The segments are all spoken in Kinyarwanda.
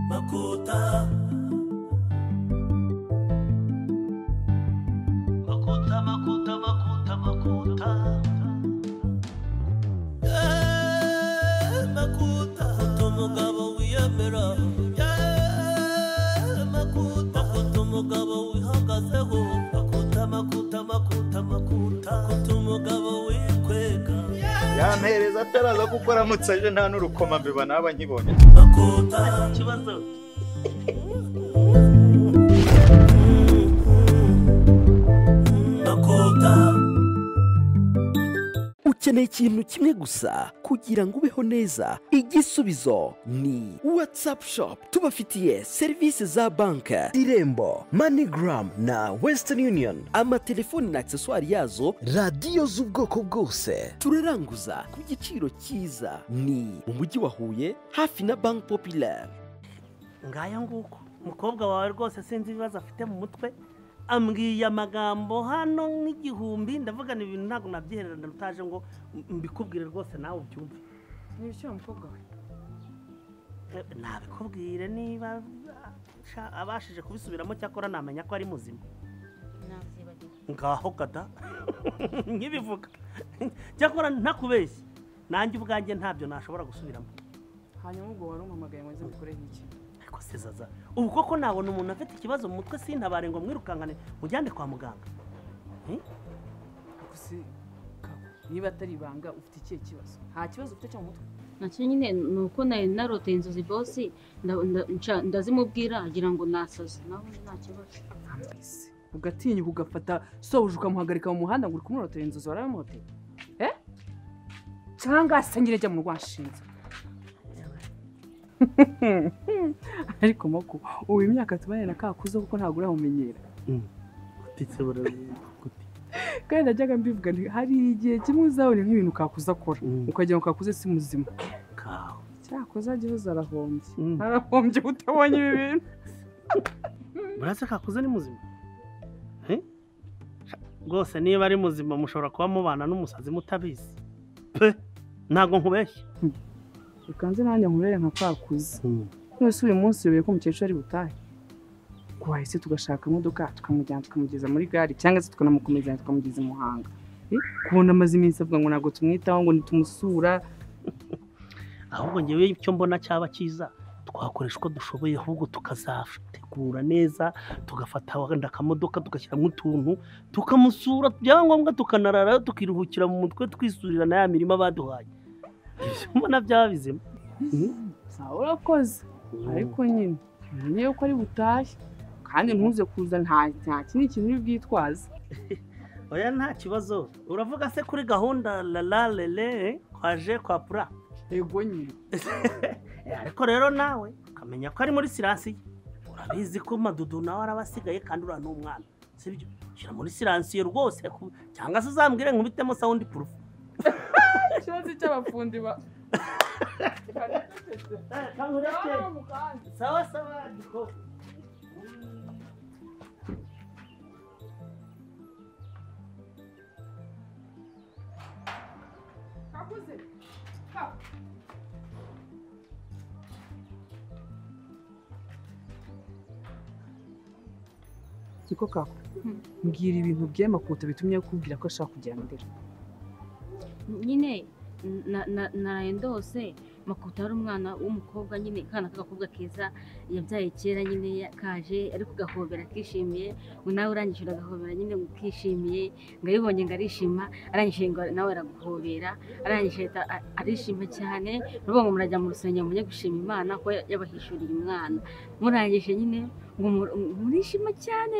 Makuta Makuta Makuta Makuta Makuta Eh, Makuta Makuta umugabo wiyemera Eh, Makuta Makuta umugabo wihagazeho Makuta Makuta Makuta Makuta Makuta umugabo wikwega yampereza ataraza kuko aramutse aje nta n'urukoma mbiba naba nkibonye Makuta Ikibazo Makuta ukeneye ikintu kimwe gusa kugira ngo ubeho neza igisubizo ni watsapu shopu tubafitiye serivisi za banki irembo manigaramu na wesitani yuniyoni amatelefoni na akiseswari yazo radiyo z'ubwoko bwose turaranguza ku giciro cyiza ni mu mujyi wa huye hafi na banki popilari ngaya nguko umukobwa wawe rwose sinzi ibibazo afite mu mutwe ambwiye amagambo hano nk'igihumbi ndavugana ibintu ntabwo nabyihererana utaje ngo mbikubwire rwose nawe ubyumve Nibishyo umukobwa we. Eh, nabikubwire niba sha- abashije kubisubiramo cyakora namenya ko ari muzima Nazibagiwe. ngaho gada nkibivuga cyakora ntakubeshye nanjye ubwanjye ntabyo nashobora gusubiramo Hanyuma ubwo wari umpamagaye ngo nze mukoreho iki? ariko se zaza ubu koko nabona umuntu afite ikibazo mu mutwe sintabare ngo mwirukankane mujyane kwa muganga Ariko si kabo, niba atari ibanga ufite ikihe kibazo? Nta kibazo ufite cyo mu mutwe. nacyo nyine ni uko nari naroteye inzozi bosi nda- nda- nca- ndazimubwira agira ngo nasaze naho undi nta kibazo Ambese. Ugatinyuka ugafata sobuja ukamuhagarika mu muhanda ngo uri kumurotera inzozi warabimuteye. Eh? Cyangwa se nyine jya mu rwashinze. Ariko moko ubu imyaka tubane na kakuzo kuko ntabwo uramumenyera. gutitse buraguti kandi najyaga mbivuga nti hari igihe kimwe uzabona nk'ibintu kakuze akora Mm. ukagira ngo kakuze si muzima kaho cyakoze ageho zarahombye Mm. arahombye utabonye ibi bintu murase kakuze ni muzima Eh? rwose niba ari muzima mushobora kuba mubana n'umusazi mutabizi pe ntabwo nkubeshya bikanze nanjye nkurere nka kakuze nose uyu munsi uyoboye ko umukecuru ari butahe ngo wahise tugashaka imodoka tukamujyana tukamugeza muri gare cyangwa se tukanamukomeza tukamugeza i muhanga Eh, kubona amaze iminsi avuga ngo ntabwo tumwitaho ngo ntitumusura ahubwo ngewe icyo mbona cyaba cyiza twakoresha uko dushoboye ahubwo tukazategura neza tugafata wenda akamodoka tugashyiramo utuntu tukamusura byaba ngombwa tukanararayo tukiruhukira mu mutwe twisurira na ya mirima baduhaye Ibyo mbona byaba bizima sawa urakoze ariko nyine niyo ko ari butahe kandi ntuze kuza nta nta kindi kintu uri bwitwaze oya nta kibazo uravuga se kuri gahunda lala lele kwaje kwa pura ego nyine Eh, ariko rero nawe ukamenya ko ari muri siransiye urabizi ko madudu nawe arabasigaye kandi uriya ni umwana sibyo shyira muri siransiye rwose ku- cyangwa se uzambwire nkubitemo sawundi purufu ikibazo cy'abafundi ba sawa sawa gikoko siko kako mbwira ibintu by'amakuta bitumye akubwira ko ashaka kujyana ndera nyine na- na- naraye ndose makuta ari umwana w'umukobwa nyine akana k'agakobwa keza yabyaye kera nyine ya- kaje ariko gahobera akishimiye ngo nawe urangije uragahobera nyine ngo ukishimiye ngo abibonye ngo arishima arangije ngo nawe araguhobera arangije ahita a- arishima cyane nuvuga ngo murajya mu rusengero mujye gushima imana ko ya- yabahishuriye umwana murangije nyine ngo mu- murishima cyane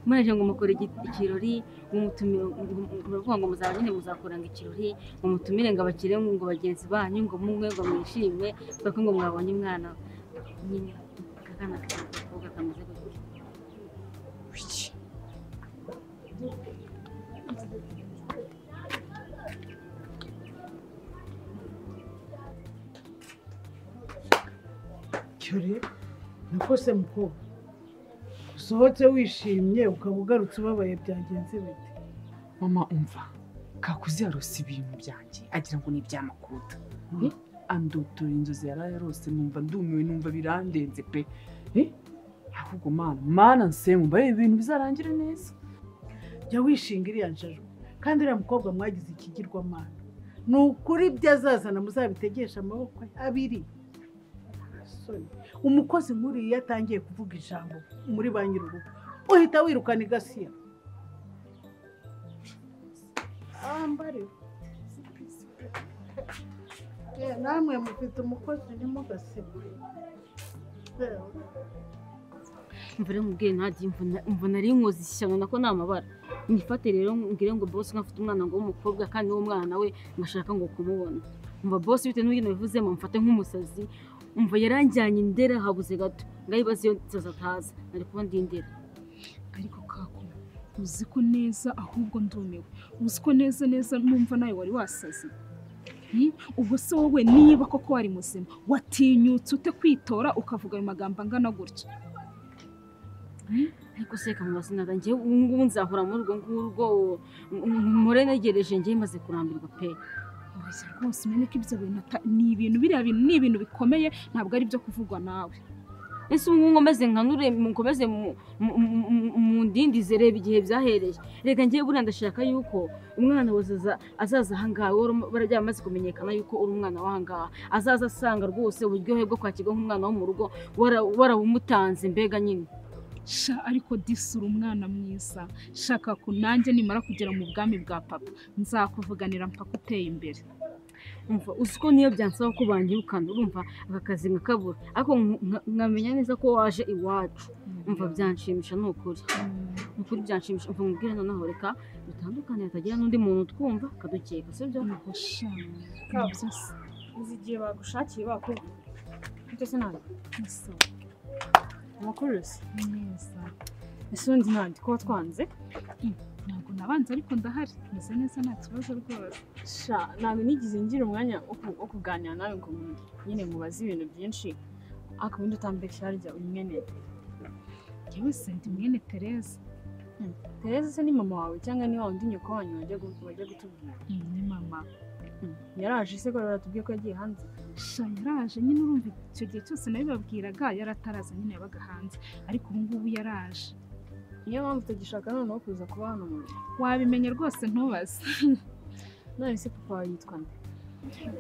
murangije ngo mukore igi- ikirori ngo mutumire muravuga ngo muzaba nyine muzakoranga ikirori ngo mutumire ngo abakire ngo bagenzi banyu ngo munywe ngo mwishime kuko ngo mwabonye umwana nyine akana k'agakobwa kameze gutya cyore nakose mukobwa usohotse wishimye ukaba ugarutse ubabaye byagenze bite mama umva kakuzi yarose ibintu byanjye agira ngo ni iby'amakuta andotora inzozi yari ayarose numva ndumiwe numva birandenze pe Eh, ahubwo mana mana nse numva ari ibintu bizarangira neza jya wishinga iriya njajwe kandi uriya mukobwa mwagize ikigirwamana ni ukuri ibyo azazana muzabitegesha amaboko ye abiri Sorry. umukozi nk'uriya iyo atangiye kuvuga ijambo muri ba nyir'urugo uhita wirukana igasiya ambare Eh, namwe mufite umukozi ntimugasibe Eh, mvure mubwiye ntagi mvuna ari inkozi ishyano nako ni amabara mwifate rero mbwire ngo bose nkafite umwana ngo w'umukobwa kandi uwo mwana we ngashaka ngo kumubona umva bose bitewe n'ibyo nabivuzemo mfate nk'umusazi umva yaranjyanye indera habuze gato ngaho ibaze iyo nsaza ataza nari kuba ndi indera ariko kako uzi ko neza ahubwo ndumiwe uzi ko neza neza numva nawe wari wasaze Hmm? ubwo se wowe niba koko wari muzima watinyutse ute kwitora ukavuga ayo magambo angana gutya ariko se reka mubaze nada njyewe ubu ngubu nzahora muri urwo ngurwo mpore negereje njyewe maze kurambirwa pe Oya, rwose umenye ko ibyo bintu ata- ni ibintu biriya bintu ni ibintu bikomeye ntabwo ari byo kuvugwa nawe ese ubu ngubu nkomeze nkanure nkomeze mu- mu- mu- mu- mu ndindize reba igihe byahereye reka njyewe buriya ndashaka yuko umwana wese aza- azaza ahangaha wari um- barajya bamaze kumenyekana yuko uri umwana w'ahangaha azaza asanga rwose uburyohe bwo kwakirwa nk'umwana wo mu rugo wara- warawumutanze mbega nyine sha ariko disura umwana mwiza shaka ku nanjye nimara kugera mu bwami bwa papa nzakuvuganira mpaka uteye imbere umva uzi ko niyo byansaba ko banyirukana urumva aka kazi nkakabura ariko nk- nka- nkamenya neza ko waje iwacu umva byanshimisha ni ukuri ni ukuri byanshimisha umva nkubwire noneho reka dutandukane hatagira n'undi muntu twumva akadukeka sibyo uzi igihe bagushakiye bakubwira ibyo se ntabwo amakurusi ese undi ntabwo kuba twanze ntabwo nabanze ariko ndahari meze neza nta kibazo rwose sha ntabwo nigize ngira umwanya wo ku- wo kuganira nawe ngo mu- nyine mubaze ibintu byinshi ariko ubundi utambeshya harya uyu mwene yewe se ndi mwene tereza tereza se ni mama wawe cyangwa ni wa wundi nyoko wanyu wajya gu- wajya gutubwira Mm, ni mama yaraje se ko baratubwiye ko yagiye hanze sha yaraje nyine urumva icyo gihe cyose nabibabwiraga yari ataraza nyine yabaga hanze ariko ubu ngubu yaraje niyo mpamvu utagishaka noneho kuza kuba hano mu rugo wabimenya rwose ntubaze none se papa wawe yitwa nde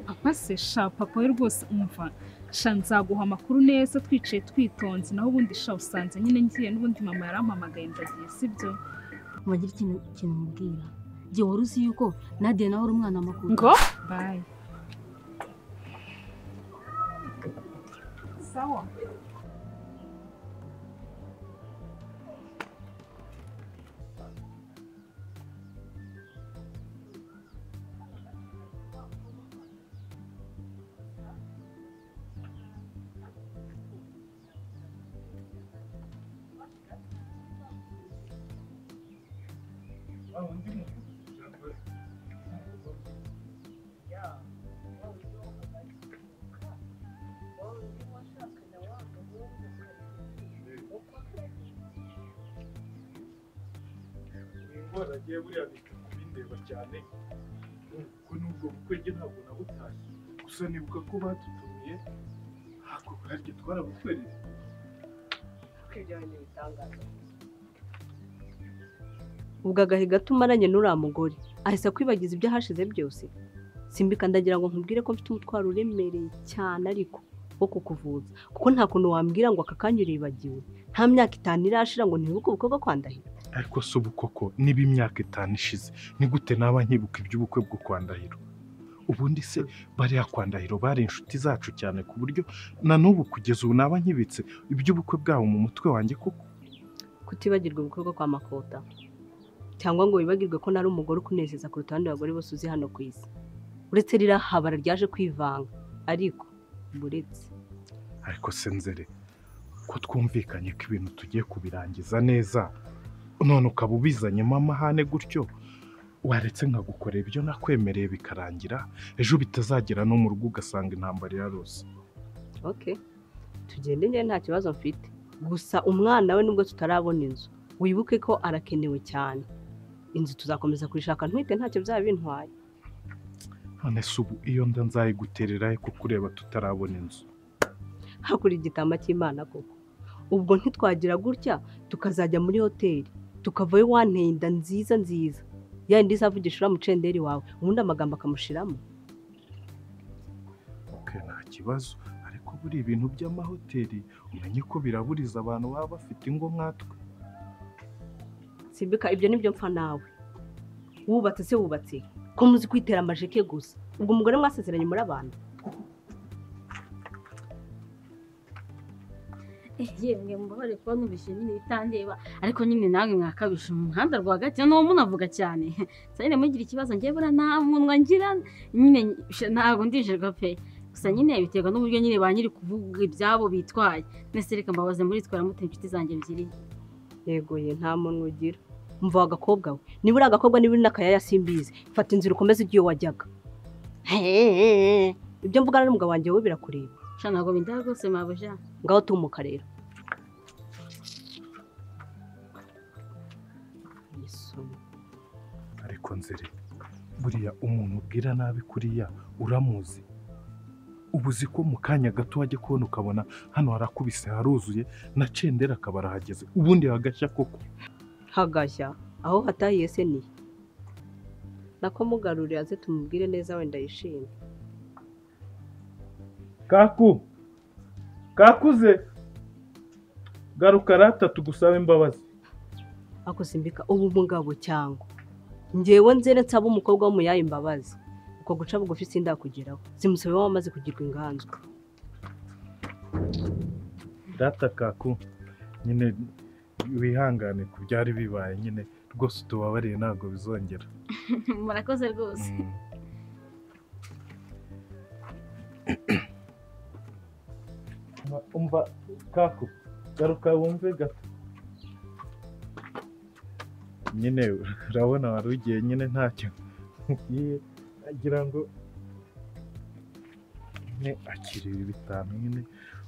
papa se sha papa we rwose umva sha nzaguha amakuru neza twicaye twitonze naho ubundi sha usanze nyine ngiye n'ubundi mama yarampamagaye ndagiye sibyo mubagira ikintu ikintu mubwira igihe wari uzi yuko nadiya nawe ari umwana makuru ngo bayi sawa indwara agiye buriya bita kubindeba cyane ubwo nubwo bukwe njye ntabwo nabutashye gusa nibuka ko badutumiye ntabwo harya twarabutwereye ubwo agahe gato umaranye n'uriya mugore ahise akwibagiza ibyo hashize byose simbika ndagira ngo nkubwire ko mfite umutwaro uremereye cyane ariko wo kukuvuza kuko nta kuntu wambwira ngo aka kanya uribagiwe nta myaka itanu irashira ngo ntibuke ubukwe bwo kwandahira ariko si ubu koko niba imyaka itanu ishize ni gute naba nkibuka iby'ubukwe bwo kwa Ndahiro ubundi se bariya kwa Ndahiro bari inshuti zacu cyane ku buryo na n'ubu kugeza ubu naba nkibitse iby'ubukwe bwabo mu mutwe wanjye koko kutibagirwa ubukwe bwo kwa makota cyangwa ngo wibagirwe ko nari umugore ukunezeza kuruta abandi bagore bose uzi hano ku isi uretse rirahabara ryaje kwivanga ariko buretse ariko se nzere ko twumvikanye ko ibintu tugiye kubirangiza neza none ukaba ubizanyemo amahane gutyo waretse nkagukorera ibyo nakwemereye bikarangira ejo bitazagera no mu rugo ugasanga intambara yarose ok tugende njyewe nta kibazo mfite gusa umwana we nubwo tutarabona inzu wibuke ko arakenewe cyane inzu tuzakomeza kuyishaka ntwite ntacyo byaba bintwaye none se ubu iyo nda nzayiguterera he kukureba tutarabona inzu hakurya igitama cy'imana koko ubwo ntitwagira gutya tukazajya muri hoteli tukavayo wanteye inda nziza nziza ya yindi izavugisha uriya mucenderi wawe ubundi amagambo akamushiramo ok nta kibazo ariko buri ibintu by'amahoteli umenye ko biraburiza abantu baba bafite ingo nkatwe simbika ibyo nibyo mpfa nawe wubatse se wubatse ko muzi kwitera amajeke gusa ubwo umugore mwasezeranye muri abantu yemwe mubabare kuba numvise nyine bitandeba ariko nyine nawe mwakabije mu muhanda rwagati noneho munavuga cyane sanyine mugira ikibazo njye buriya nta munwa ngira nyine ntabwo ndijirwa pe gusa nyine biterwa n'uburyo nyine ba nyiri kuvuga ibyabo bitwaye mwese reka mbabaze muri twara mute inshuti zanjye ebyiri yego ye nta muntu ugira mva agakobwa we niba uri agakobwa niba uri n'akayaya simbizi fata inzira ukomeze ujye iyo wajyaga hehehe ibyo mvuga n'umugabo wanjye wowe birakureba sha ntabwo bindaha rwose mabuja ngaho tumuka rero ariko nzere buriya umuntu ubwira nabi kuriya uramuzi ubu uzi ko mu kanya gato wajya kubona ukabona hano harakubise haruzuye na cendera akaba arahageze ubundi hagashya koko hagashya aho hatahiye se ni nako mugarurira aze tumubwire neza wenda yishimye kaku kakuze garuka rata tugusaba imbabazi ako simbika ubu mugabo cyangwa ngewe nzere nsaba umukobwa w'umuyayi imbabazi uko guca bugufi sindakugeraho zimusabe wamaze kugirwa inganzwa rata kaku nyine wihangane ku byari bibaye nyine rwose utubabariye ntabwo bizongera murakoze rwose umva kaku garuka wumve gato nyine urabona wari ugiye nyine ntacyo nkubwiye agira ngo nyine akira ibi bitanu nyine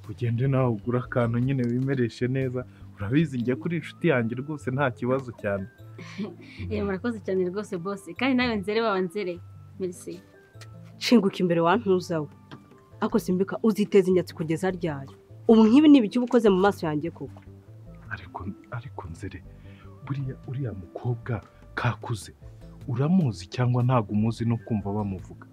ugende nawe ugura akantu nyine wimereshe neza urabizi njya kuri inshuti yanjye rwose nta kibazo cyane Eh, murakoze cyane rwose bose kandi nawe nzere baba nzere merisi shinguka imbere wantuza we ako simbika uziteza inyatsi kugeza ryari ubu nk'ibi ni ibiki uba ukoze mu maso yanjye koko ariko ariko nzere buriya uriya mukobwa kakuze uramuzi cyangwa ntabwo umuzi no kumva bamuvuga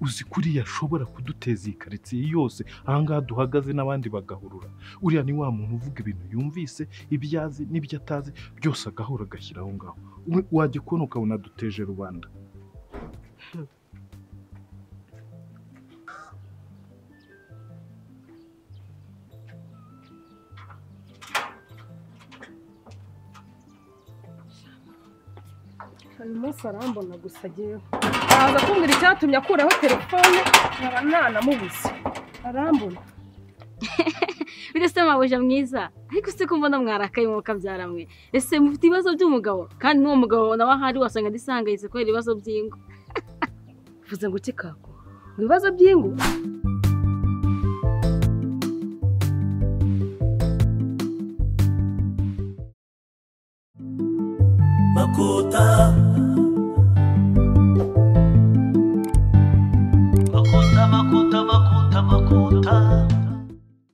uzi kuriya ashobora kuduteza iyi karitsiye yose ahangaha duhagaze n'abandi bagahurura uriya ni wa muntu uvuga ibintu yumvise ibyo azi n'ibyo atazi byose agahora agashyira aho ngaho We- wajya kubona ukabona duteje rubanda uyu munsi arambona gusa agewe araza kumbwira icyatumye akuraho telefone nkaba nanamubuze arambona bidasite mabuja mwiza ariko se ko mbona mwarakaye mu mukabyara mwe ese mufite ibibazo by'umugabo kandi n'uwo mugabo nawe ahari wasanga adisangayitse kubera ibibazo by'ingo mvuze ngo iki kako mu bibazo by'ingo makuta